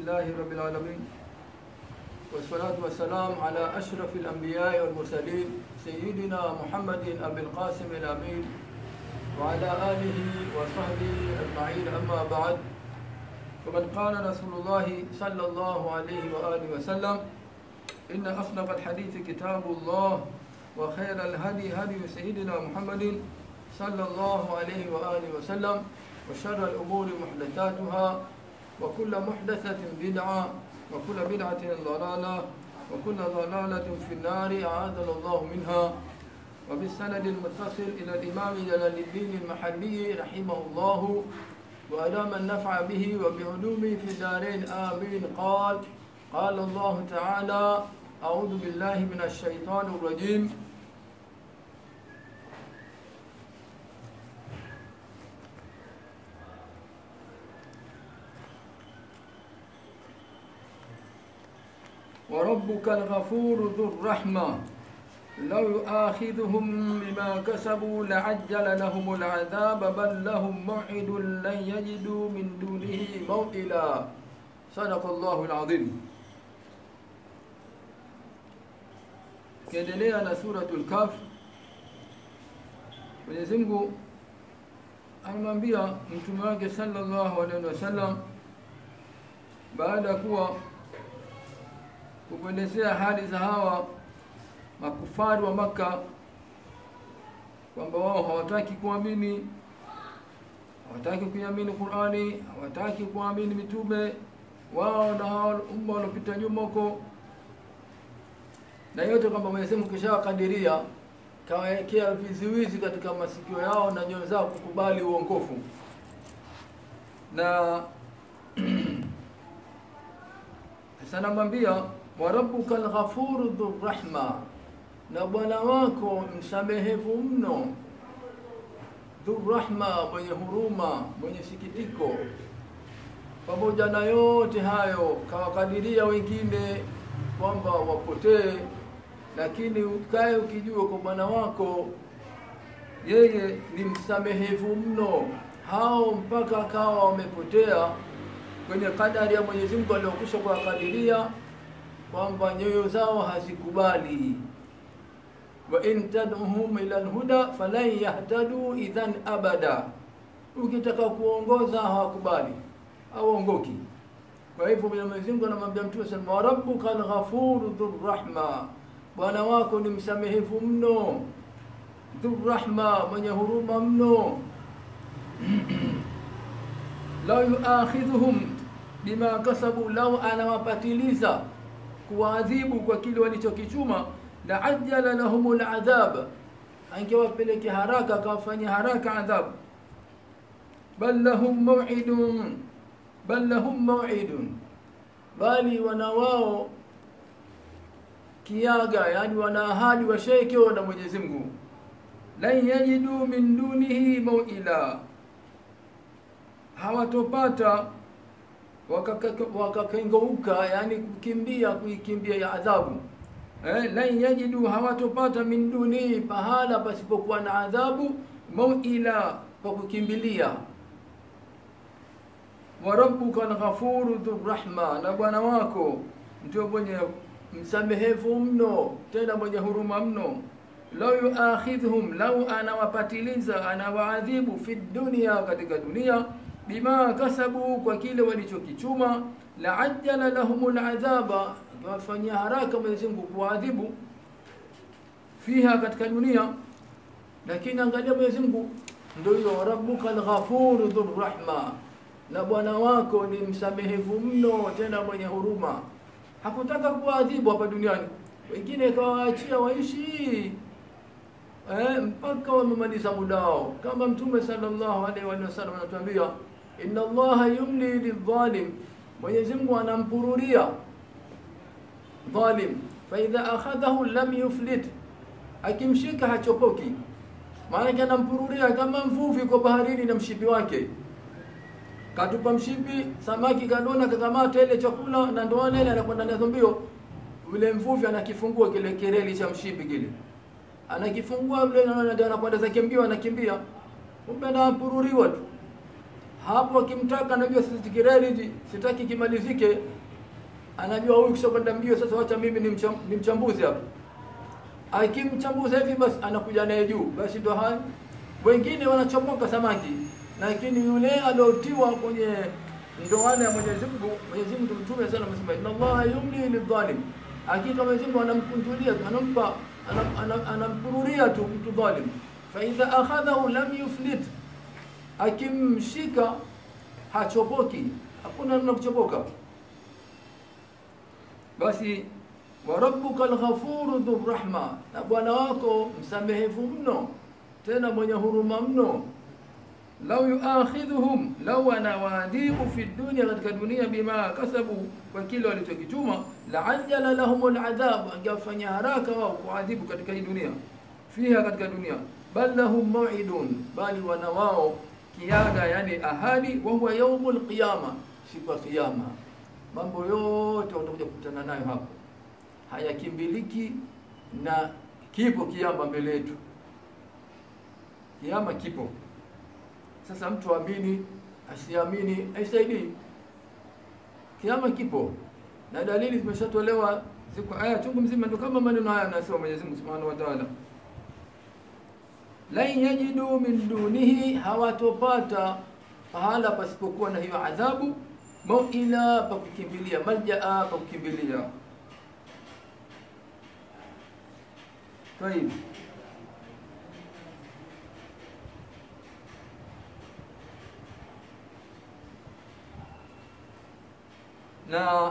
لله رب العالمين والصلاة والسلام على أشرف الأنبياء والمرسلين سيدنا محمد أبي القاسم الأمين وعلى آله وصحبه أجمعين أما بعد فقد قال رسول الله صلى الله عليه وآله وسلم إن أصدق الحديث كتاب الله وخير الهدي هدي سيدنا محمد صلى الله عليه وآله وسلم وشر الأمور محدثاتها وكل محدثة بدعة وكل بدعة ضلالة وكل ضلالة في النار أعاذنا الله منها وبالسند المتصل إلى الإمام جلال الدين المحلي رحمه الله وأدام النفع به وبعلومه في الدارين آمين قال قال الله تعالى أعوذ بالله من الشيطان الرجيم وربك الغفور ذو الرحمة لو يؤاخذهم بما كسبوا لعجل لهم العذاب بل لهم موعد لن يجدوا من دونه موئلا صدق الله العظيم kiendelea na suratul kaf Mwenyezi Mungu anamwambia mtume wake sallallahu alaihi wasallam baada ya kuwa kukuelezea hali za hawa makufari wa Maka kwamba wao hawataki kuamini, hawataki kuiamini Qur'ani, hawataki kuamini mitume wao na hao umma waliopita nyuma huko, na yote kwamba Mwenyezi Mungu kishawakadiria, kawawekea vizuizi katika masikio yao na nyoyo zao kukubali uongofu na sasa namwambia wa rabbuka alghafuru dhurrahma, na bwana wako msamehevu mno, dhurrahma, mwenye huruma, mwenye sikitiko. Pamoja na yote hayo, kawakadiria wengine kwamba wapotee, lakini ukae ukijua kwa bwana wako yeye ni msamehevu mno, hao mpaka akawa wamepotea kwenye kadari ya Mwenyezi Mungu aliyokwisha kuwakadiria kwamba nyoyo zao hazikubali. wa in tad'uhum ila alhuda falan yahtadu idhan abada, ukitaka kuongoza hawakubali, hauongoki. Kwa hivyo Mwenyezi Mungu anamwambia Mtume sallallahu alaihi wasallam, rabbuka alghafuru dhurrahma, bwana wako ni msamehevu mno, dhurrahma, mwenye huruma mno lau yuakhidhuhum bima kasabu, lau anawapatiliza kuwaadhibu kwa kile walichokichuma, la ajjala lahum ladhab, angewapeleke haraka akawafanyia haraka adhabu. Bal lahum maw'idun, bal lahum maw'idun, bali wana wao kiaga, yani wana ahadi washaekewa na Mwenyezi Mungu, lan yajidu min dunihi maw'ila hawatopata wakakengeuka waka yani kukimbia kuikimbia ya adhabu eh, lan yajidu hawatopata min duni pahala pasipokuwa na adhabu mauila pa kukimbilia wa rabbuka alghafuru dhurrahma na bwana wako ndio mwenye msamehevu mno tena mwenye huruma mno lau yuakhidhum lau anawapatiliza anawaadhibu fi dunia katika dunia bima kasabu, kwa kile walichokichuma, la ajjala lahum ladhaba, akiwafanyia haraka Mwenyezi Mungu kuwaadhibu fiha, katika dunia. Lakini angalia Mwenyezi Mungu ndio hiyo, rabbuka alghafuru dhurrahma, na bwana wako ni msamehevu mno tena mwenye huruma. Hakutaka kuwaadhibu hapa duniani, wengine kawaachia waishi eh, mpaka wamemaliza muda wao, kama Mtume sallallahu alaihi wasallam anatuambia inna Allaha yumli lidhalim, Mwenyezi Mungu anampururia dhalim, fa idha akhadhahu lam yuflit, akimshika hachopoki. Maana anampururia kama mvuvi kwa baharini na mshipi wake, katupa mshipi, samaki kadona, kakamata ile chakula na ndoana ile, anakwenda nazo mbio. Yule mvuvi anakifungua kile kereli cha mshipi kile, anakifungua yule, anakwenda zake mbio, anakimbia, kumbe anapururiwa tu hapo akimtaka anajua sasa tikireli sitaki kimalizike anajua huyu kisha kwenda mbio sasa wacha mimi ni, mcham, ni mchambuzi hapa akimchambuza hivi basi anakuja naye juu basi ndo haya wengine wanachomoka samaki lakini yule aliotiwa kwenye ndoana ya Mwenyezi Mungu Mwenyezi Mungu mtume sana amesema inna Allah yumli lidhalim hakika Mwenyezi Mungu anamkunjulia anampa anampururia tu mtu dhalim fa idha akhadhahu lam yuflit akimshika hachopoki hakuna namna kuchopoka basi wa rabbuka alghafuru dhurrahma na bwana wako msamehevu mno tena mwenye huruma mno lau yuakhidhuhum lau anawaadhibu fi dunya katika dunia bima kasabu kwa kile walichokichuma laajala lahum aladhabu angewafanya haraka wao kuadhibu katika hii dunia fiha katika dunia bal lahum maw'idun bali wana wao kiada yani ahadi wa huwa yaumul qiyama siku ya kiyama mambo yote watakuja kukutana nayo hapo hayakimbiliki na kipo kiama mbele yetu kiama kipo sasa mtu amini asiamini haisaidii kiama kipo na dalili zimeshatolewa ziko aya chungu mzima ndio kama maneno haya anasema Mwenyezi Mungu Subhanahu wa Ta'ala lan yajidu min dunihi hawatopata pahala pasipokuwa na hiyo adhabu mauila pa kukimbilia maljaa pa kukimbilia طيب na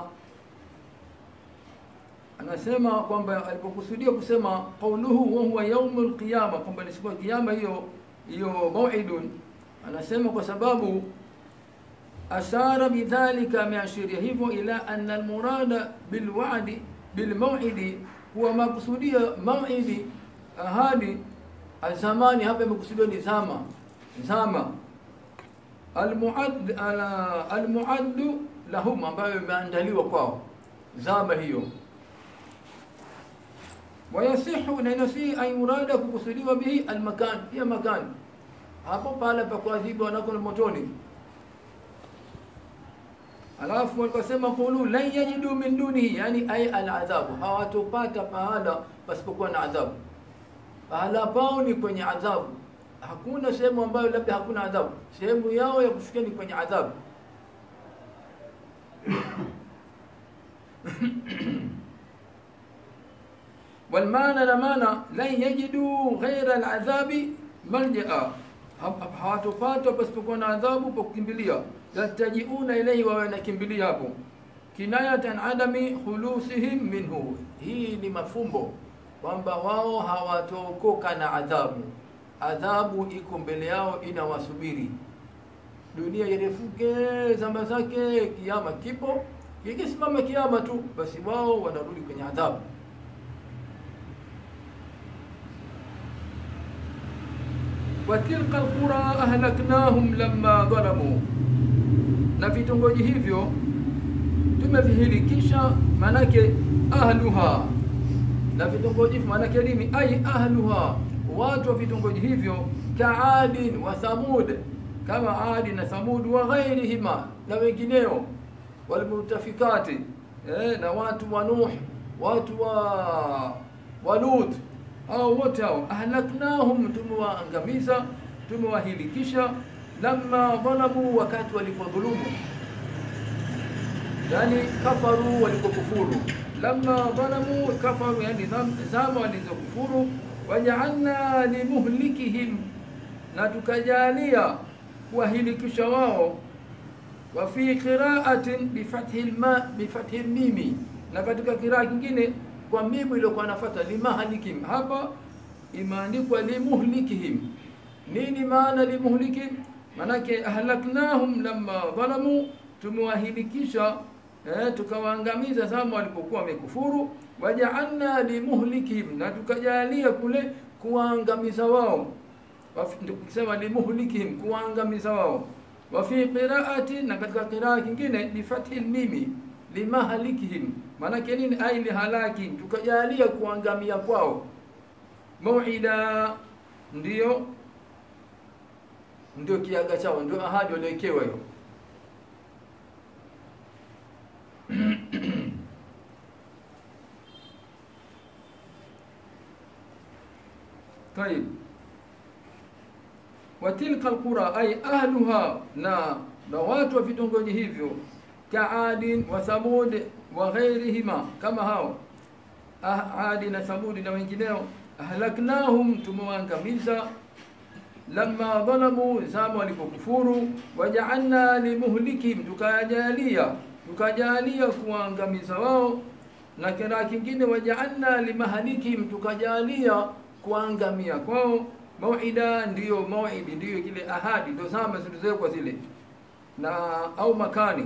anasema kwamba alipokusudia kusema qauluhu wa huwa yaumul qiyama kwamba ni siku ya kiyama hiyo hiyo mauidun anasema kwa sababu ashara bidhalika ameashiria hivyo ila anna almurada bilwa'di bilmaw'idi huwa makusudia maw'idi ahadi azamani hapa imekusudiwa ni zama zama almuad almuaddu lahum ambayo imeandaliwa kwao zama hiyo wayasihu na inasihi an yurada kukusudiwa bihi almakan pia makan hapo pale pa kuadhibu wanako motoni alafu walikosema qulu lan yajidu min dunihi yani ay aladhabu hawatopata pahala pasipokuwa na adhabu pahala pao ni kwenye adhabu hakuna sehemu ambayo labda hakuna adhabu sehemu yao ya kushukia ni kwenye adhabu والمعنى لمعنى لن يجدوا غير العذاب ملجأ hawatopata pasipokuwa na adhabu pa kukimbilia yatajiuna ilaihi wawe nakimbilia hapo kinayatan adami khulusihim minhu hii ni mafumbo kwamba wao hawatokoka na adhabu adhabu iko mbele yao inawasubiri dunia irefuke zama zake kiama kipo ikisimama kiama tu basi wao wanarudi kwenye adhabu watilka alqura ahlaknahum lamma dhalamu na vitongoji hivyo tumevihilikisha manake ahluha na vitongoji hivyo manake nini ai ahluha watu wa vitongoji hivyo kaadin wa thamud kama adi na thamud wa ghairihima na wengineo walmutafikati eh, na watu wa nuh watu wa wa lut hao wote hao ahlaknahum tumewaangamiza tumewahilikisha lamma dhalamu wakati walipodhulumu yani kafaru walipokufuru lamma dhalamu kafaru yani zama walizokufuru wajaalna limuhlikihim na tukajalia kuwahilikisha wao wa fi qira'atin bifathi alma bifathi mimi na katika kiraa kingine kwa mimu iliyokuwa nafuata limahlikim hapa imeandikwa limuhlikihim nini maana limuhlikihim manake ahlaknahum lamma dhalamu tumewahilikisha eh, tukawaangamiza zama walipokuwa wamekufuru wajaalna limuhlikihim na tukajalia kule kuwaangamiza wao tukisema limuhlikihim kuwaangamiza wao wa fi qiraati na katika qiraa kingine bifathi mimi limahlikihim maanake nini ai lihalaki tukajalia kuangamia kwao mauida ndiyo ndio kiaga chao, ndio ahadi waliowekewa hiyo. طيب watilka alqura ay ahluha na na watu wa vitongoji hivyo kaadin wa thamud wa ghairihima kama hao ah, adi na thamudi na wengineo ahlaknahum tumewaangamiza lamma dhalamu zama walipokufuru wajaalna limuhlikihim tukajalia tukajalia kuwaangamiza wao na kiraa kingine wajaalna limahalikihim tukajalia kuangamia kwao mauida ndiyo mauidi ndiyo kile ahadi ndio zama zilizowekwa zile na au makani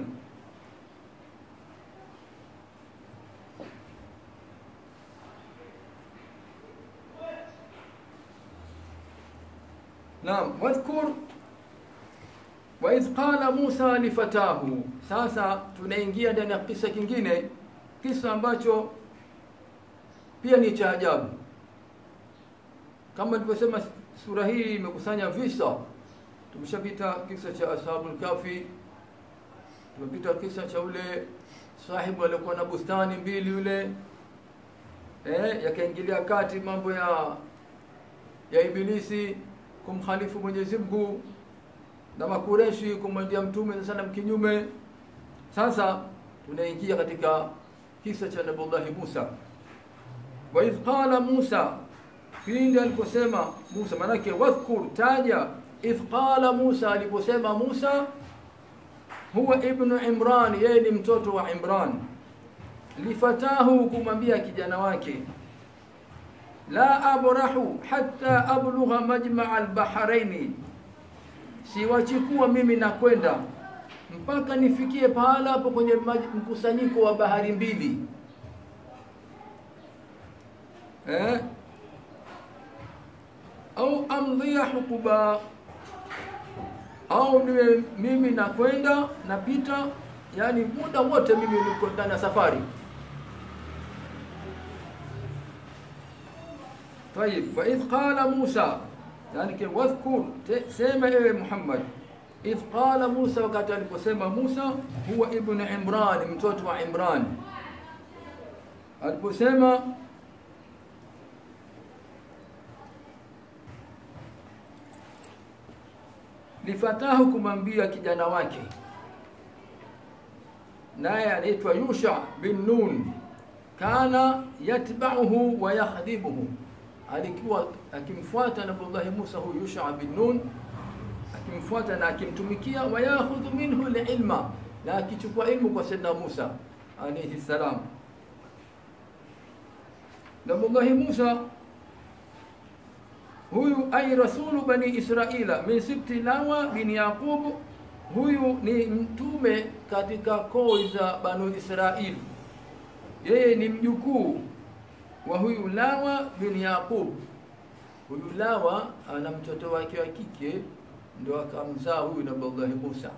naam wadhkur wa idh qala Musa lifatahu sasa tunaingia ndani ya kisa kingine kisa ambacho pia ni cha ajabu kama nilivyosema sura hii imekusanya visa tumeshapita kisa cha ashabul kafi tumepita kisa cha ule sahibu aliyekuwa na bustani mbili yule eh, yakaingilia kati mambo ya ya ibilisi kumkhalifu Mwenyezi Mungu na makureshi kumwendea mtume sana kinyume sasa tunaingia katika kisa cha Nabii Musa wa idh qala Musa pindi aliposema Musa manake wadhkur taja idh qala Musa aliposema Musa huwa ibnu Imran yeye ni mtoto wa Imran lifatahu kumwambia kijana wake la abrahu hatta ablugha majmaa albahraini siwachikuwa mimi nakwenda mpaka nifikie pahala hapo kwenye mkusanyiko wa bahari mbili eh? au amdhia hukuba au niwe mimi nakwenda napita yani muda wote mimi niko ndani ya safari طيب وإذ قال موسى يعني كي واذكر سيما إيه محمد إذ قال موسى وقت aliposema Musa huwa ibn Imran mtoto wa Imran aliposema lifatahu kumwambia kijana wake naye anaitwa Yusha bin Nun kana yatba'uhu wa yakhdibuhu alikuwa akimfuata Nabii Musa huyu Yusha bin Nun akimfuata na akimtumikia wa yakhudhu minhu ilma na akichukua ilmu kwa Sayyidina Musa alayhi salam Nabii Musa huyu ay rasulu bani Israila min sibti Lawa bin Yaqub huyu ni mtume katika koo za Banu Israili yeye ni mjukuu wa huyu Lawa bin Yaqub. Huyu Lawa ana mtoto wake wa kike ndio akamzaa huyu Nabii Musa.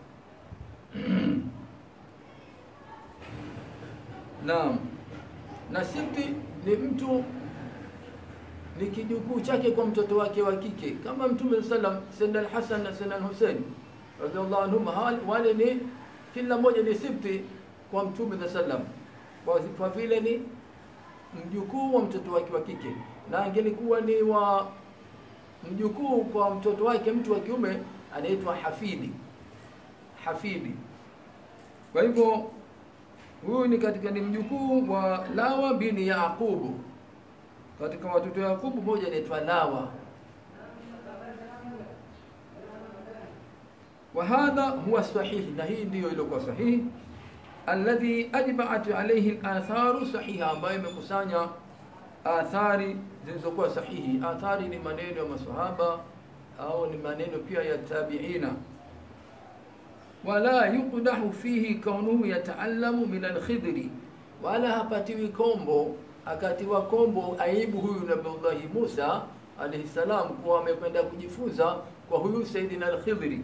Naam. Na Sibti ni mtu ni kijukuu chake kwa mtoto wake wa kike kama Mtume sallam Sayyidina al-Hasan na Sayyidina al-Hussein radhiallahu anhum wale ni kila mmoja ni Sibti kwa Mtume sallam kwa vile ni mjukuu wa mtoto wake wa kike na angelikuwa ni wa mjukuu kwa mtoto wake mtu wa kiume anaitwa hafidi hafidi kwa hivyo huyu ni katika ni mjukuu wa Lawa bin Yaqubu katika watoto wa Yaqubu mmoja anaitwa Lawa wa hadha huwa sahihi na hii ndiyo iliyokuwa sahihi alladhi ajma'at alayhi al-atharu sahiha ambayo imekusanya athari zilizokuwa sahihi athari ni maneno ya maswahaba au ni maneno pia ya tabiina wala yuqdahu fihi kaunuhu yataallamu min al-khidri wala hapatiwi kombo akatiwa kombo aibu huyu nabii Musa alayhi salam kuwa amekwenda kujifunza kwa huyu Saidina al-Khidri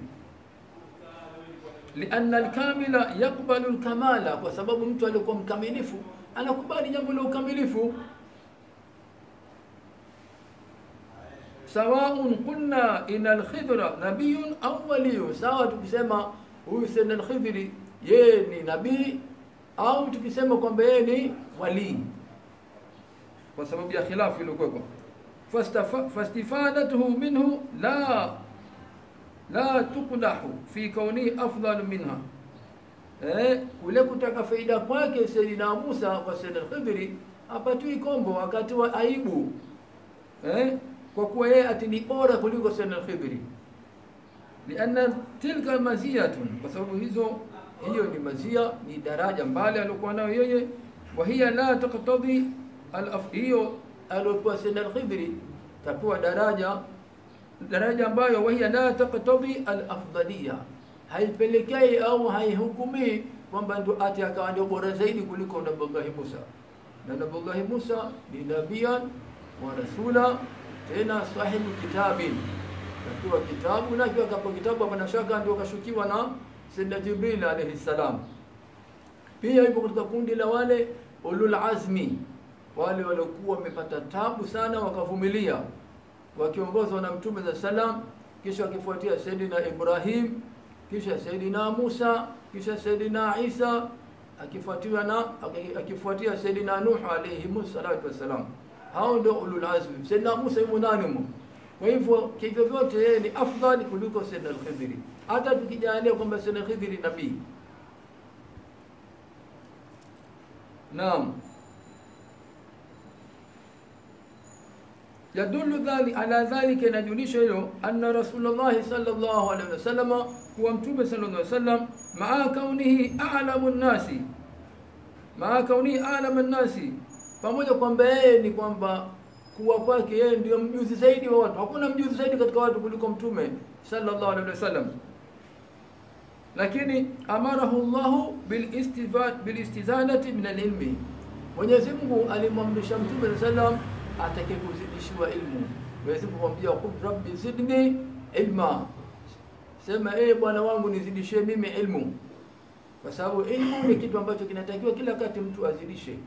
lianna alkamila yakbalu alkamala, kwa sababu mtu aliyekuwa mkamilifu anakubali jambo la ukamilifu. sawaun qulna ina alkhidra nabiyun au waliyun sawa tukisema huyu sayyidina alkhidri yeye ni nabii au tukisema kwamba yeye ni walii kwa sababu ya khilafu iliyokuwepo Fastafa- fastifadatuhu minhu la la tuqdahu fi kauni afdal minha eh, kule kutaka faida kwake Sayyidina Musa kwa Sayyidina Khidri hapatui kombo wakati wa aibu eh, kwa kuwa yeye ati ni bora kuliko Sayyidina Khidri lianna tilka maziyatun kwa sababu hizo hiyo ni mazia ni daraja mbali aliokuwa nayo yeye wa hiya la taqtadi al hiyo aliokuwa Sayyidina Khidri tapewa daraja daraja ambayo wahiya la taqtadi al-afdaliya, haipelekei au haihukumii kwamba ndo ati akawa ndio bora zaidi kuliko Nabiullahi Musa. Na Nabiullahi Musa ni nabiyan wa rasula, tena sahibu kitabin, akiwa kitabu na akiwa kapo kitabu, hapana shaka ndio kashukiwa na Sayyidina Jibril alayhi salam. Pia yupo katika kundi la wale ulul azmi, wale waliokuwa wamepata tabu sana wakavumilia wakiongozwa na Mtume za salam, kisha wakifuatia Sayyidina Ibrahim, kisha Sayyidina Musa, kisha Sayyidina Isa, akifuatiwa na akifuatia Sayyidina Nuh alayhi salatu wassalam. Hao ndio ulul azmi. Sayyidina Musa yumo nani mo? Kwa hivyo kivyo vyote yeye ni afdali kuliko Sayyidina al-Khidri, hata tukijalia kwamba Sayyidina al-Khidri nabii. Naam. yadullu dhali ala dhalika, inajulisha hilo anna Rasulullahi sallallahu alaihi wasallam, kuwa Mtume sallallahu alaihi wasallam maa kaunihi a'lamu nnasi, maa kaunihi a'lamu nnasi, pamoja kwamba yeye ni kwamba kuwa kwake yeye ndio mjuzi zaidi wa watu. Hakuna mjuzi zaidi katika watu kuliko Mtume sallallahu alaihi wasallam, lakini amarahu Allahu bilistizadati min alilmi, Mwenyezi Mungu alimwamrisha Mtume sallallahu alaihi wasallam atake kuzidishiwa ilmu. Mwenyezi Mungu kumwambia qul rabbi zidni ilma, sema ee Bwana wangu nizidishie mimi ilmu, kwa sababu ilmu ni kitu ambacho kinatakiwa kila wakati mtu azidishe,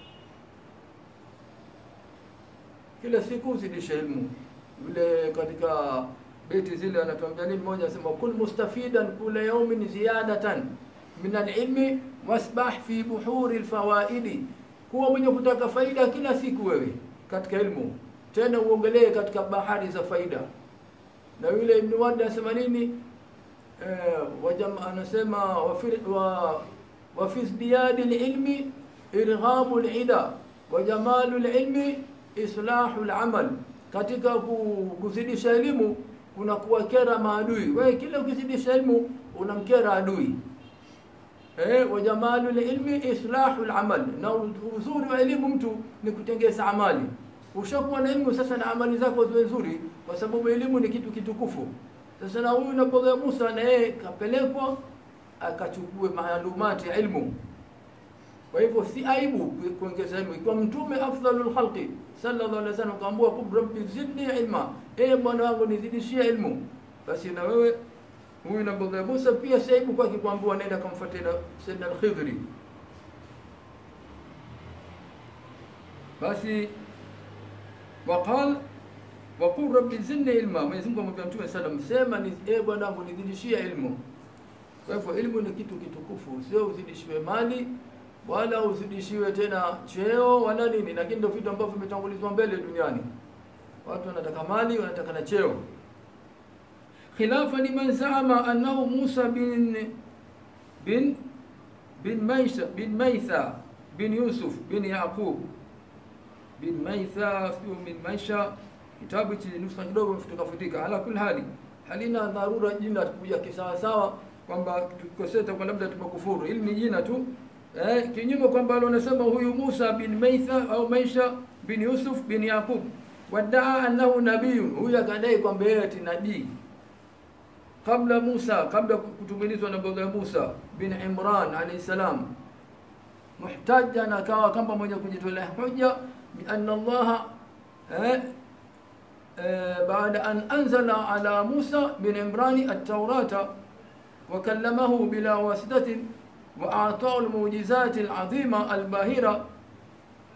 kila siku uzidishe ilmu. Yule katika beti zile anatuambia nini? Mmoja anasema kun mustafidan kula yaumin ziyadatan min alilmi wasbah fi buhuri alfawaidi, kuwa mwenye kutaka faida kila siku wewe katika ilmu tena uongelee katika bahari za faida. Na yule Ibn Wad anasema nini? Eh, wajam anasema wa fi wa, wa fi izdiyadi ilmi irghamu lida wa jamalu lilmi islahu lamal, katika kuzidisha elimu kuna kuwakera maadui. Wewe kila ukizidisha elimu unamkera adui. Eh, wa jamalu ilmi islahu al-amal, na uzuri wa elimu mtu ni kutengeza amali. Ushakuwa na elimu sasa, na amali zako ziwe nzuri, kwa sababu elimu ni kitu kitukufu. Sasa na huyu nabii Musa na yeye kapelekwa akachukue maalumati ya elimu. Kwa hivyo si aibu kuongeza elimu, ikiwa mtume afdalul khalqi sallallahu alaihi wasallam kaambua qul rabbi zidni ilma, eh bwana wangu nizidishie elimu, basi na wewe huyu nabii Musa pia si aibu kwake kuambiwa nenda kamfuatie Sayyidina al-Khidri. Basi waqal waqul rabbi zidni ilma, Mwenyezi Mungu amwambia Mtume sallam, sema ni e bwana wangu nizidishie ilmu. Kwa hivyo ilmu ni kitu kitukufu, sio uzidishiwe mali wala uzidishiwe tena cheo wala nini, lakini ndio vitu ambavyo vimetangulizwa mbele duniani. Watu wanataka mali, wanataka na cheo khilafa liman zaama annahu Musa bin bin bin Maisha bin Maitha bin Yusuf bin Yaqub bin Maitha sio bin Maisha, kitabu hichi nusa kidogo mfutika futika. Ala kul hali, halina dharura jina kuja kisawa sawa kwamba tukoseta kwa labda tumekufuru, ili ni jina tu eh, kinyume kwamba alionasema huyu Musa bin Maitha au Maisha bin Yusuf bin Yaqub wadaa annahu nabiyun, huyu akadai kwamba yeye ni nabii kabla Musa, kabla kutumilizwa na baba Musa bin Imran alayhi salam, muhtajan, akawa kama mwenye kujitolea hoja bi anna Allah eh, eh, baada an anzala ala Musa bin Imran at-Taurata wa kallamahu bila wasitatin wa a'tahu al-mu'jizat al-'azima al-bahira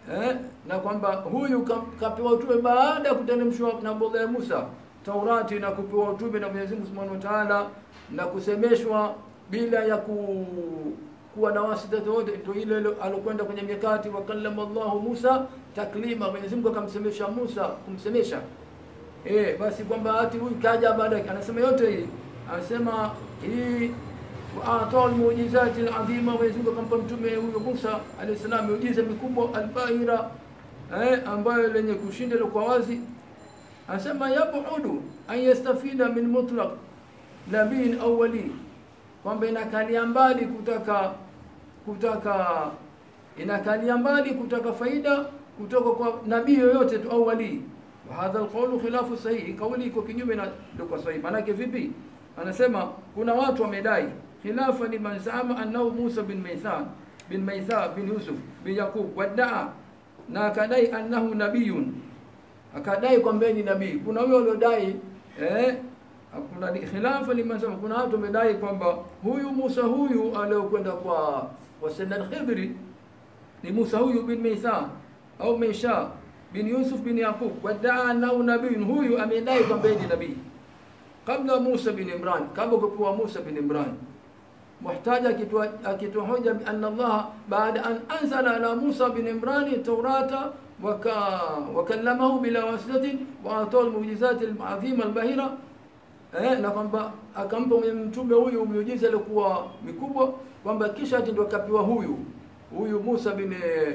eh, na kwamba huyu ka- kapewa utume baada ya kuteremshwa na Nabii Musa Taurati na kupewa utume na Mwenyezi Mungu Subhanahu wa Ta'ala na kusemeshwa bila ya ku, kuwa na wasita wote, ndio ile ile alokwenda kwenye mikati wa kallama Allahu Musa taklima, Mwenyezi Mungu akamsemesha Musa kumsemesha eh, basi kwamba ati huyu kaja baada yake, anasema yote hii, anasema hii waatoa almuujizati aladhima, Mwenyezi Mungu akampa mtume huyo Musa alayhi salam miujiza mikubwa albahira, eh, ambayo lenye kushinda kwa wazi. Anasema yabudu an yastafida min mutlaq nabiin au wali, kwamba inakalia mbali kutaka kutaka inakalia mbali kutaka faida kutoka kwa nabii yoyote tu au wali. Wa hadha alqawlu khilafu sahihi, kauli iko kinyume na ndio kwa sahihi. Maanake vipi? Anasema kuna watu wamedai khilafa liman zama annahu Musa bin Maithan bin Maitha bin Yusuf bin Yaqub wadaa, na akadai annahu nabiyun, akadai kwamba ni nabii. Kuna huyo aliodai eh, kuna khilafa liman zama, kuna watu wamedai kwamba huyu Musa huyu aliyokwenda kwa kwa Sayyidina al-Khidri ni Musa huyu bin Maitha au Maisha bin Yusuf bin Yaqub wadaa annahu nabiyun, huyu amedai kwamba ni nabii kabla Musa bin Imran, kabla kupewa Musa bin Imran. Muhtaja akitoa akitoa hoja bi anna Allah baada an anzala ala Musa bin Imran Taurata waka wakallamahu bila wasitatin wa atoa almu'jizat alazima albahira eh, na kwamba akampa mtume huyu miujiza ilikuwa mikubwa, kwamba kisha ati ndio akapewa huyu huyu Musa bin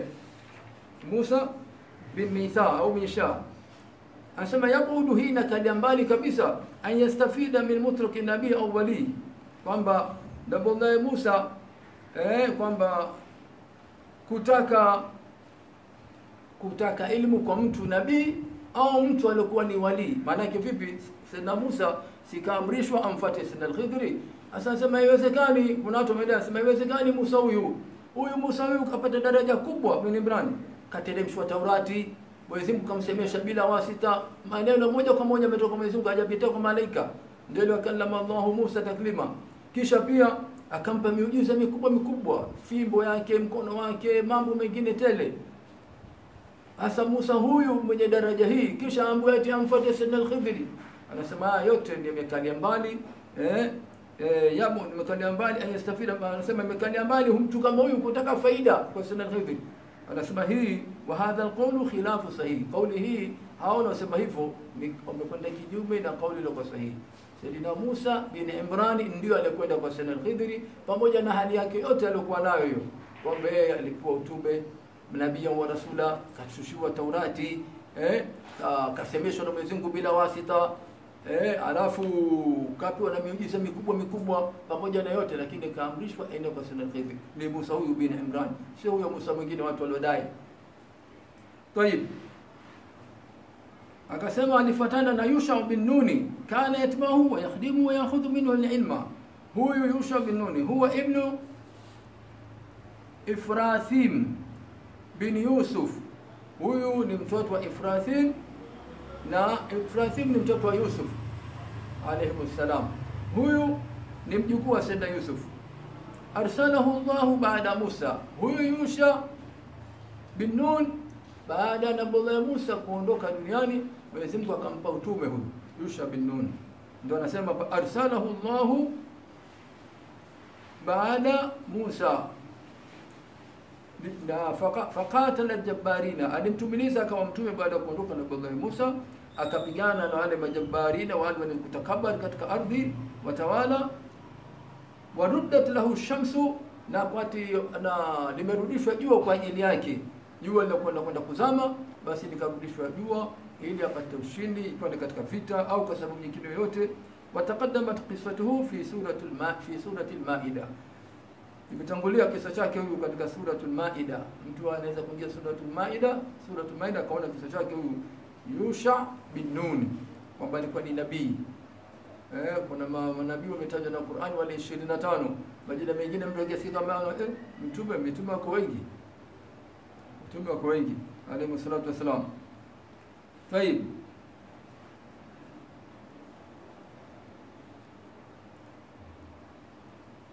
Musa bin Mitha au Misha anasema yabudu hii inakalia mbali kabisa an yastafida min mutlaqi nabii au wali, kwamba Nabii Musa eh, kwamba kutaka kutaka ilmu kwa mtu nabii au mtu alikuwa ni wali. Maana yake vipi? Sayyidina Musa sikaamrishwa amfuate Sayyidina al-Khidri. Sasa nasema haiwezekani, kuna watu wamedai sema haiwezekani Musa huyu huyu Musa huyu kapata daraja kubwa bin Imran, kateremshwa Taurati, Mwenyezi Mungu kamsemesha bila wasita, maneno moja kwa moja ametoka kwa Mwenyezi Mungu, hajapitia kwa malaika. Ndio ile wakallama Allahu Musa taklima. Kisha pia akampa miujiza mikubwa mikubwa, fimbo yake, mkono wake, mambo mengine tele. Hasa Musa huyu mwenye daraja hii, kisha ambaye ati amfuate Sayyidina al-Khidri, anasema haya yote ni imekalia mbali eh eh, yamo imekalia mbali ayastafida, anasema imekalia mbali mtu kama huyu kutaka faida kwa Sayyidina al-Khidri anasema hii wa hadha alqawlu khilafu sahihi, kauli hii hao wanaosema hivyo wamekwenda kinyume na kauli iliyo sahihi. Sayyidina Musa bin Imran ndio alikwenda kwa Sayyidina al-Khidri pamoja na hali yake yote aliyokuwa nayo hiyo, kwamba yeye alikuwa utume nabii wa rasula, kashushiwa Taurati eh, kasemeshwa na Mwenyezi Mungu bila wasita eh, alafu kapewa na miujiza mikubwa mikubwa pamoja na yote, lakini kaamrishwa aende kwa Sayyidina al-Khidri. Ni Musa huyu bin Imran, sio huyo Musa mwingine watu waliodai. Tayib, akasema alifuatana na Yusha bin Nuni, kana yatbahu wa yakhdimu wa yakhudhu minhu al-ilma. Huyu Yusha bin Nuni huwa ibnu Ifrathim bin Yusuf. Huyu ni mtoto wa Ifrathim na Ifrathim ni mtoto wa Yusuf alayhi salam. Huyu ni mjukuu wa Sayyidina Yusuf. Arsalahu Allahu baada Musa. Huyu Yusha bin Nun baada ya Nabii Musa kuondoka duniani, Mwenyezi Mungu akampa utume huyu Yusha bin Nun. Ndio anasema arsalahu Allahu baada Musa na faqatala jabbarina, alimtumiliza akawa mtume baada ya kuondoka na Nabii Musa, akapigana na wale majabbarina, wale wenye kutakabari katika ardhi, watawala. Waruddat lahu shamsu, na kwati na limerudishwa jua kwa ajili yake. Jua linakwenda kwenda kuzama, basi likarudishwa jua ili apate ushindi, ikiwa ni katika vita au kwa sababu nyingine yoyote. Wataqaddamat qissatuhu fi suratul ma fi suratil Maida imetangulia kisa chake huyu katika suratul Maida. Mtu anaweza kuingia suratul Maida, suratul Maida akaona kisa chake huyu Yusha bin Nun kwamba alikuwa ni nabii. Eh, kuna manabii wametajwa na Qur'an wale 25. Majina mengine mtu akisikia kama eh, mtume mitume wako wengi. Mtume wako wengi alayhi salatu wasalam. Tayib.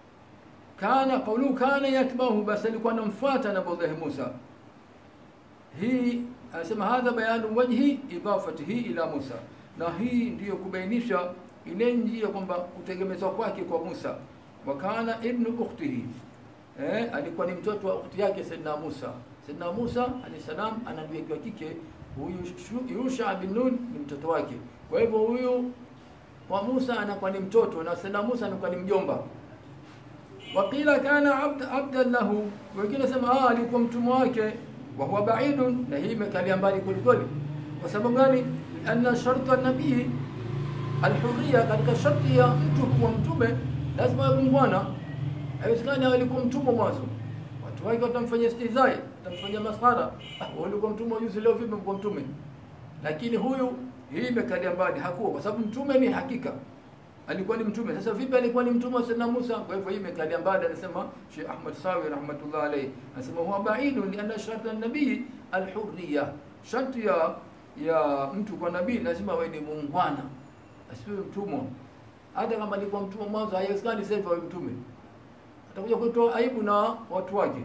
kana qawlu kana yatbahu, basi alikuwa anamfuata Nabii Musa hii anasema hadha bayanu wajhi idafatihi ila Musa, na hii ndiyo kubainisha ile njia kwamba kutegemezwa kwake kwa Musa. Wakana ibnu ukhtihi, eh, alikuwa ni mtoto wa ukhti yake Saidina Musa. Saidina Musa alayhi salam ana ndugu wa kike, huyu Shu- Yusha bin Nun ni mtoto wake. Kwa hivyo huyu kwa Musa anakuwa ni mtoto na Saidina Musa anakuwa ni mjomba. Waqila kana abd, abdan lahu, wengine sema ah, alikuwa mtumwa wake. Wa huwa baidun, na hii imekalia mbali kwelikweli. Kwa sababu gani? Anna sharta nabii alhurriya, katika sharti ya mtu kuwa mtume lazima awe muungwana. Haiwezekani alikuwa mtumwa mwanzo, watu wake watamfanyia istizai, watamfanyia maskhara. Ah, wewe ulikuwa mtumwa juzi, leo vipi umekuwa mtume? Lakini huyu hii imekalia mbali, hakuwa kwa sababu mtume ni hakika alikuwa ni mtume. Sasa vipi alikuwa ni mtume wa Sayyidina Musa? Kwa hivyo hii imekalia mbali, anasema Sheikh Ahmad Sawi rahmatullah alayhi, anasema huwa baidun li anna sharta an-nabii al-hurriya, sharti ya ya mtu kwa nabii lazima awe ni muungwana, asiwe mtumwa. Hata kama alikuwa mtumwa mwanzo, haiwezekani sasa hivi awe mtume, atakuja kutoa aibu na watu wake.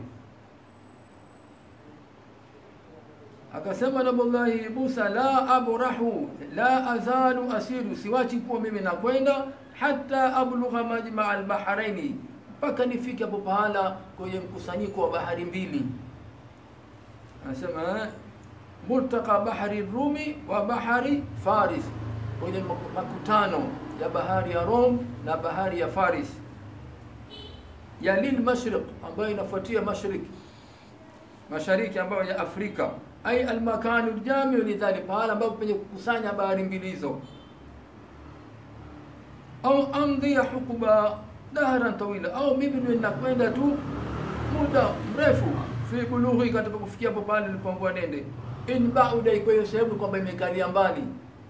Akasema Nabiullahi Musa, la abrahu la azalu asiru, siwachi kuwa mimi nakwenda hata ablugha majmaa albaharaini, mpaka nifike hapo pahala kwenye mkusanyiko wa bahari mbili. Anasema eh, multaka bahari Rumi wa bahari Faris, kwenye makutano ya bahari ya Rom na bahari ya Faris, ya lil mashriq, ambayo inafuatia mashriq mashariki ambayo ya Afrika ai almakanu ljamiu lidhalik, pahala ambapo penye kukusanya bahari mbili hizo, au amdhiya hukuba dahran tawila, au mimi ndio ninakwenda tu muda mrefu fi bulughi, katika kufikia hapo pale nilipoambiwa nende. In bauda, iko hiyo sehemu kwamba imekalia mbali.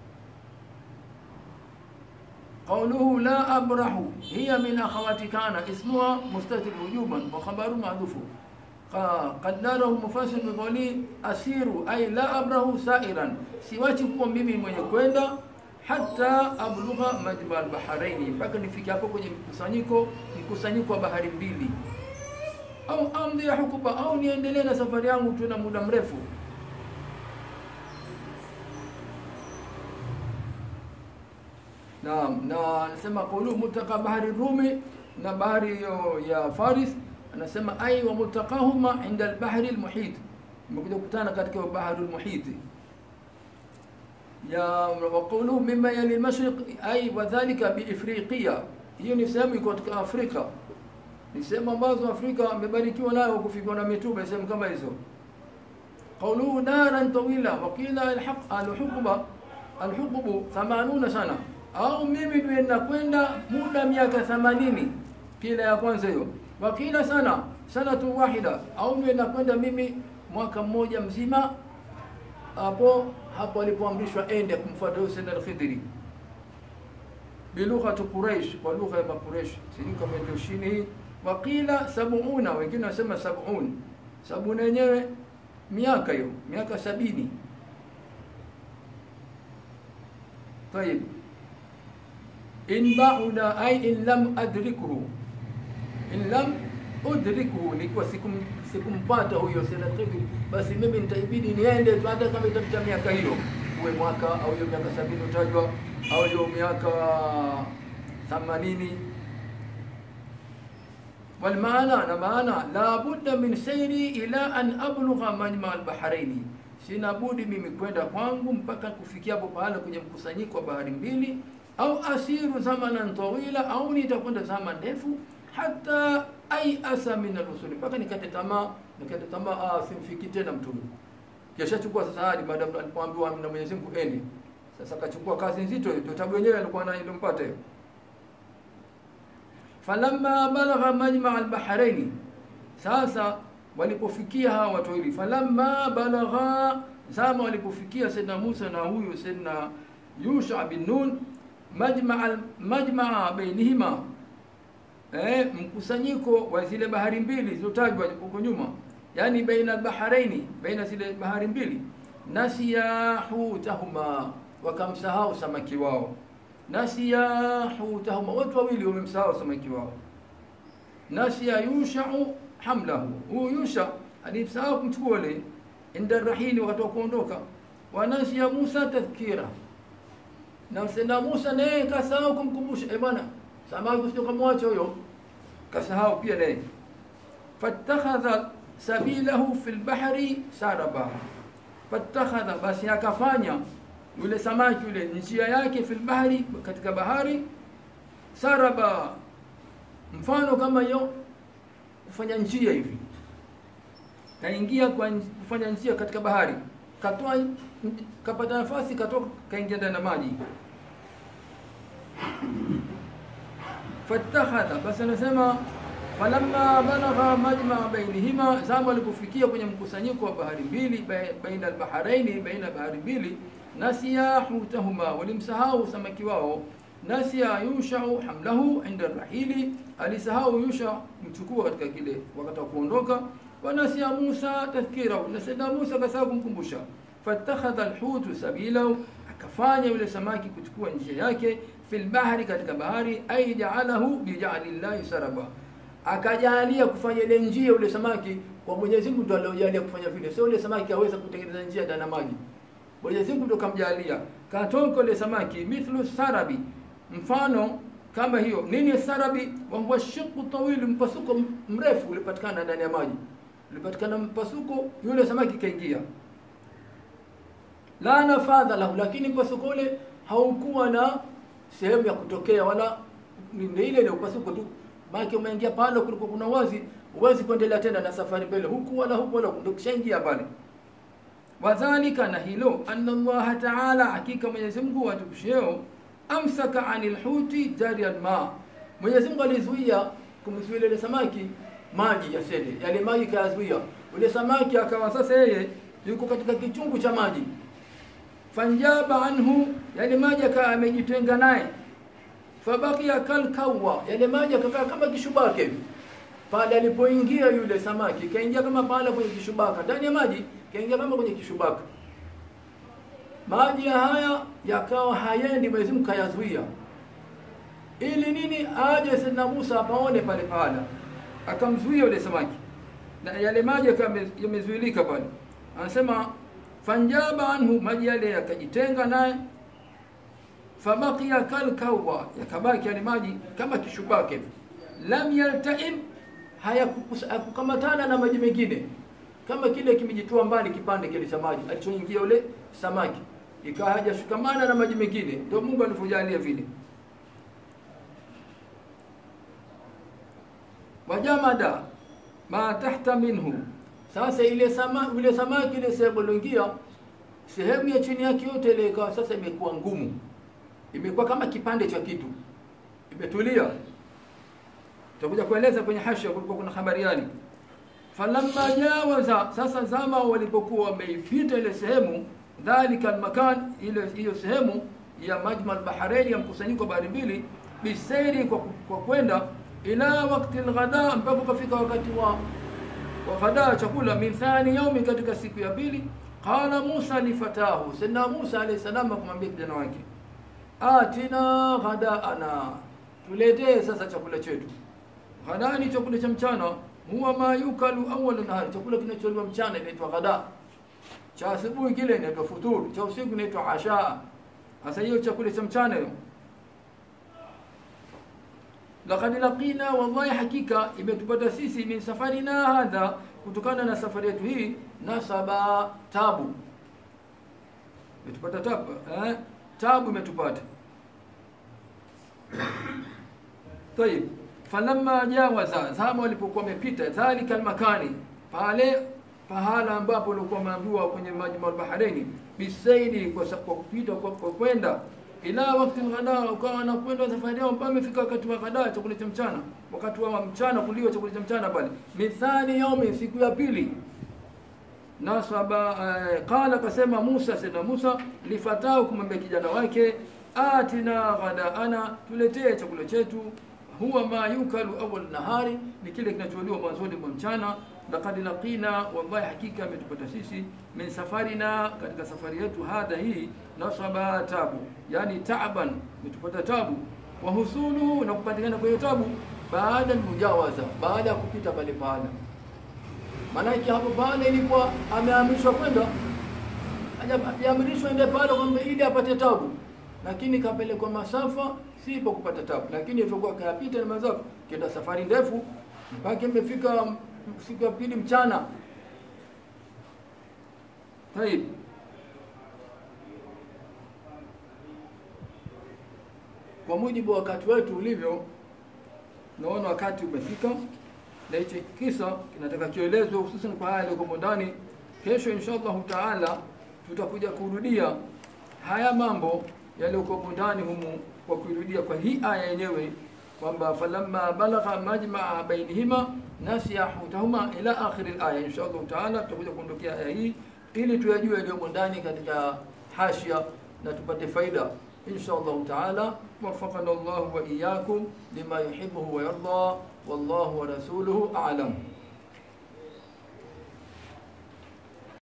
Qawluhu la abrahu hiya min akhawati kana ismuha mustatir wujuban wa khabaru ma'dufu qadarahu mufassir biqawli asiru ay la abrahu sa'iran, siwachi kuwa mimi mwenye kwenda hata ablugha majma albaharaini, mpaka nifike hapo kwenye mkusanyiko mkusanyiko wa bahari mbili, au amdhi ya hukuba, au niendelee na safari yangu tu na muda mrefu. Naam, na anasema qulu mutaka bahari Rumi na bahari hiyo ya Faris anasema ai wa multaqahuma inda albahri almuhit, imekuja kukutana katika bahari almuhit. Ya wa qawluhu mimma yali almashriq ai wa dhalika bi Ifriqiya, hiyo ni sehemu iko katika Afrika, ni sehemu ambazo Afrika amebarikiwa nayo kufikwa na mitume, sehemu kama hizo. Qawluhu naran tawila wa qila alhaq alhuquba alhuqubu 80 sana, au mimi ndio nakwenda muda miaka 80, kila ya kwanza hiyo wakila sana sanatu wahida, au niwe nakwenda mimi mwaka mmoja mzima. Hapo hapo alipoamrishwa ende kumfuata Hussein al-Khidri bilughati Quraish, kwa lugha ya Quraish, sijui kama ndio shini hii. Wakila sabuna, wengine wasema sabun, sabuna yenyewe miaka hiyo, miaka sabini. Tayib, in bauda ay in lam adrikuhu in lam udrikuhu, nikiwa sikum sikumpata huyo Sayyid Khidri, basi mimi nitaibidi niende tu, hata kama itapita miaka hiyo, uwe mwaka au hiyo miaka sabini utajwa au hiyo miaka themanini. Walmaana, na maana la budda min sayri ila an ablugha majma albahraini, sina budi mimi kwenda kwangu mpaka kufikia hapo pahala kwenye mkusanyiko wa bahari mbili, au asiru zamanan tawila, au nitakwenda zama ndefu hata ai asa min al-usuli, mpaka nikate tamaa, nikate tamaa, ah, simfiki tena mtume. Kisha chukua sasa hadi baada alipoambiwa na Mwenyezi Mungu ende. Sasa kachukua kazi nzito, ndio tabu yenyewe alikuwa nayo ilimpata hiyo. Falamma balagha majma al-bahraini, sasa walipofikia hawa watu wawili, falamma balagha, zama walipofikia Sayyidina Musa na huyu Sayyidina Yusha bin Nun, majma majma bainihima eh, mkusanyiko wa zile bahari mbili zilizotajwa huko nyuma, yani baina albaharaini, baina zile bahari mbili. Nasiya hutahuma, wakamsahau samaki wao. Nasiya hutahuma, watu wawili wamemsahau samaki wao. Nasiya yushau hamlahu, huyu Yusha alimsahau kumchukua ule inda rahili wakati wa kuondoka wanasiya Musa tadhkira na sena Musa naye kasahau kumkumbusha eh bwana samaki usije kumwacha huyo kasahau pia naye fattakhadha sabilahu fil bahri saraba fattakhadha basi akafanya yule samaki yule njia yake fil bahri katika bahari saraba mfano kama hiyo kufanya njia hivi kaingia kwa nj- kufanya njia katika bahari katoa kapata nafasi katoka kaingia ndani ya maji fattakhadha basi anasema falamma balagha majmaa bainihima zama walipofikia kwenye mkusanyiko wa bahari mbili bai- baina albaharaini baina bahari mbili nasiya hutahuma walimsahau samaki wao nasiya yushau hamlahu inda rahili alisahau yusha mchukua katika kile wakati wa kuondoka wanasiya musa tadhkirahu na sayyidina musa kasahau kumkumbusha fattakhadha alhutu sabilahu akafanya yule samaki kuchukua njia yake fil bahri katika bahari ay ja'alahu bi ja'lillahi saraba akajalia kufanya ile njia yule samaki kwa Mwenyezi Mungu ndo aliojalia kufanya vile sio yule samaki aweza kutengeneza njia ndani ya maji Mwenyezi Mungu ndo kamjalia katoka yule samaki mithlu sarabi mfano kama hiyo nini sarabi wa huwa shiqu tawil mpasuko mrefu ulipatikana ndani ya maji ulipatikana mpasuko yule samaki kaingia la nafadha lahu lakini mpasuko ule haukuwa na sehemu ya kutokea wala ni ni ile ile upasuko tu maana umeingia pale kulikuwa kuna wazi huwezi kuendelea tena na safari mbele huku wala huku wala ndio kishaingia pale wadhalika na hilo anna Allah ta'ala hakika Mwenyezi Mungu atukusheo amsaka anil huti jari alma Mwenyezi Mungu alizuia kumzuia ile samaki maji yasende yale maji kayazuia ule samaki akawa sasa yeye yuko katika kichungu cha maji fanjaba anhu yale maji akawa amejitenga naye fabakia kalkawa yale maji akakaa kama kishubaka hivi pale alipoingia yule samaki kaingia kama pale kwenye kishubaka ndani ya maji kaingia kama kwenye kishubaka maji ya haya yakawa hayendi Mwenyezi Mungu kayazuia ili nini aje Sayyidina Musa apaone pale pale akamzuia yule samaki na yale maji yakawa yame- yamezuilika pale anasema fanjaba anhu maji yale yakajitenga naye fabaqiya kalkawa yakabaki yale maji kama kishubaka hivi lam yaltaim hayakukus- hayakukamatana na maji mengine kama kile kimejitoa mbali kipande kile cha maji alichoingia ule samaki ikawa hajashikamana na maji mengine ndio Mungu alivyojalia vile wajamada ma tahta minhu sasa ile sama ile samaki ile sehemu iliyoingia sehemu ya chini yake yote ile ikawa sasa imekuwa ngumu imekuwa kama kipande cha kitu imetulia tutakuja kueleza kwenye hasha kulikuwa kuna habariani falamma jawaza sasa zama walipokuwa wameipita ile sehemu dhalika almakan ile hiyo sehemu ya majma albaharain ya mkusanyiko wa bahari mbili bisairi kwa, kwa kwenda ila wakati alghada mpaka kafika wakati wa wa ghada chakula min thani yaumi katika siku ya pili qala Musa li fatahu sayyidina Musa alayhi salam kumwambia kijana wake atina ghadaana tuletee sasa chakula chetu ghada ni chakula cha mchana huwa ma yukalu awwal nahar chakula kinacholiwa mchana inaitwa ghada cha asubuhi kile inaitwa futur cha usiku inaitwa asha sasa hiyo chakula cha mchana hiyo laqad laqina wallahi hakika imetupata sisi min safarina hadha kutokana na safari yetu hii nasaba tabu imetupata tabu eh? tabu imetupata طيب falamma jawaza zama walipokuwa wamepita dhalika almakani pale pahala ambapo walikuwa wameambiwa kwenye maji baharaini bisaidi kwa sa- kwa kupita kwa kwa kwenda ila wakati ghada ukawa anakwenda safari yao mpaka amefika wakati wa ghada chakula cha mchana wakati wa mchana kuliwa chakula cha mchana pale mithani yaumi siku ya pili nasaba eh, qala kasema Musa sema Musa lifatao kumwambia kijana wake atina ghadaana tuletee chakula chetu huwa ma yukalu awal nahari ni kile kinacholiwa mwanzoni mwa mchana laqad laqina wallahi hakika ametupata sisi min safarina katika safari yetu hadha hii nasaba tabu yani taaban ametupata tabu wa husulu na kupatikana kwa hiyo tabu baada ya mujawaza baada ya kupita pale pale Maanake hapo pale ilikuwa ameamrishwa kwenda, hajaamrishwa ende pale kwamba ili apate tabu, lakini kapelekwa masafa si kwa kupata tabu, lakini ilivyokuwa kayapita na masafa, kenda safari ndefu mpaka imefika siku ya pili mchana. Taib. Kwa mujibu wa wakati wetu ulivyo, naona wakati umefika, na hichi kisa kinataka kielezwe, hususan kwa haya yaliyokuwa ndani. Kesho insha Allahu taala tutakuja kurudia haya mambo yaliyokuwa ndani humu, kwa kurudia kwa hii aya yenyewe kwamba falamma balagha majmaa bainihima nasiya hutahuma ila akhiri alaya. Insha Allahu taala tutakuja kuondokea aya hii ili tuyajue yaliyomo ndani katika hashia na tupate faida insha Allahu taala. Waffaqana Allahu wa iyyakum lima yuhibbuhu wa yarda wallahu wa rasuluhu a'lam.